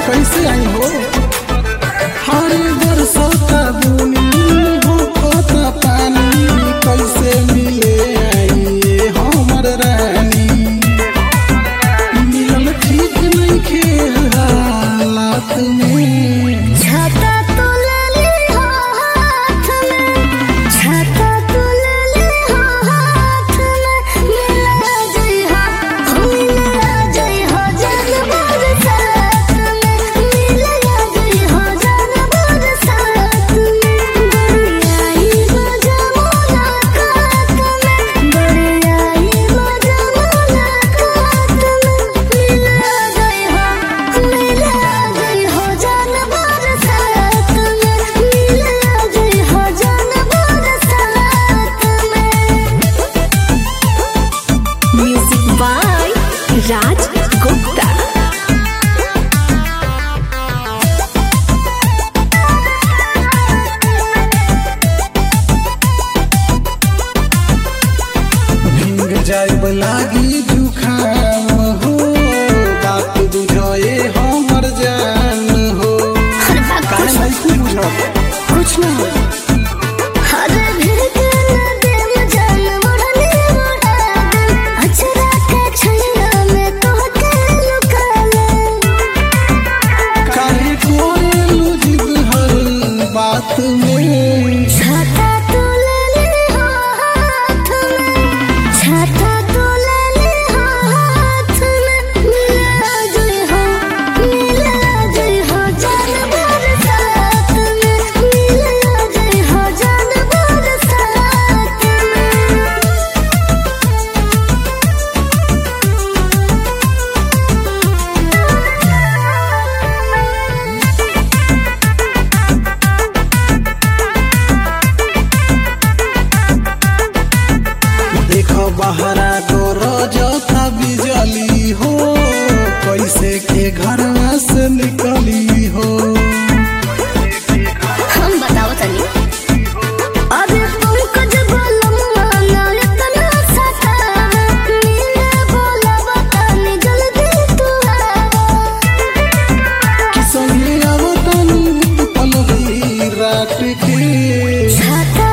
कैसे आई हो हरे बरसता बुनी होता पानी कैसे मिले आई ये हमर रानी मिलल ठीक नहीं खेल हालात में छाता तो ले ली हो हाथ में छाता तो ले ली हो हाथ में मिला जई हो मिला जई हो जान बरसात में मिला जई हो जान बरसात में बड़ियाई मजा मुलाकात में बड़ियाई मजा मुलाकात में मिला जई हो मिला जई हो जान बरसात में मिला जई हो जान बरसात में म्यूजिक बाय राज गुप्ता भींग जाए लागी जुखाम हो बात बुझे हमर जान हो काहे नहीं कुछ बुझब कुछ ना हो हरे भीग नदी में जान मुड़ने मुड़ा दे अचरा के छैया में तो के लुका ले काहे कोरेलू जिद हर बात में छाता तो ले ली हो हाथ में छाता तो ले ली हो हाथ में मिला जई हो मिला जई हो जान बरसात में मिला जई हो जान बरसात में देखो बहरा गरज था बिजली हो कैसे के घर से निकली हो हम बताओ तनी अरे पंकज बोलम माना इतना सता नीले बोला बतानी जल्दी तू आवा कि संगे आवतन पलवी रात के छाता